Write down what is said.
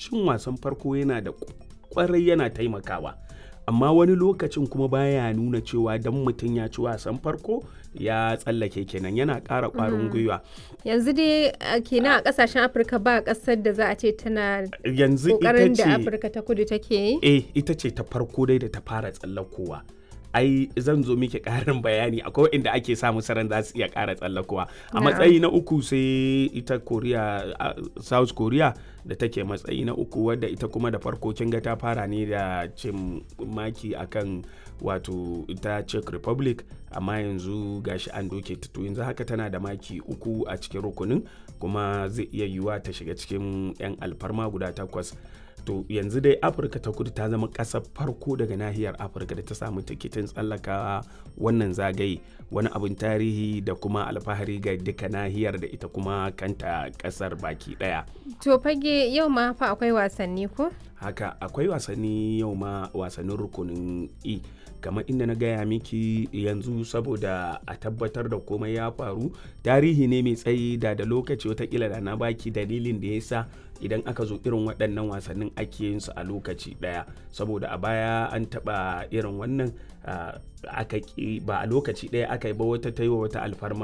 cin wasan farko yana da kwarai yana taimakawa amma wani lokacin kuma baya nuna cewa dan mutum ya ci wasan farko ya tsallake kenan yana ƙara ƙwarin gwiwa yanzu dai kenan a kasashen afirka ba kasar da za a ce tana yanzu kokarin ita da ce afirka ta kudu take yi eh ita ce ta farko dai da ta fara tsallakowa ai zan zo miki ƙarin bayani akwai inda ake samu saran za su iya ƙara tsallakowa a Na'am. matsayi na uku sai ita korea a- south korea da take matsayi na uku wadda ita kuma da farko kin ga ta fara ne da cin maki akan wato ita czech republic amma yanzu gashi an doke ta to yanzu haka tana da maki uku a cikin rukunin kuma zai iya yiwuwa ta shiga cikin 'yan alfarma guda takwas to yanzu dai afirka ta kudu ta zama ƙasar farko daga nahiyar afirka da ta samu tikitin tsallaka wannan zagaye wani abin tarihi da kuma alfahari ga duka nahiyar da ita kuma kanta ƙasar baki ɗaya to fage yau ma fa akwai wasanni ko haka akwai wasanni yau ma wasannin rukunin e kamar inda na gaya miki yanzu saboda a tabbatar da komai ya faru tarihi ne mai tsayi da da lokaci watakila da na baki dalilin da ya sa idan aka zo irin waɗannan wasannin ake yin su a lokaci ɗaya saboda a baya an taɓa irin wannan ah, aka ƙi- ba a lokaci ɗaya aka yi ba wata ta yi wa wata alfarma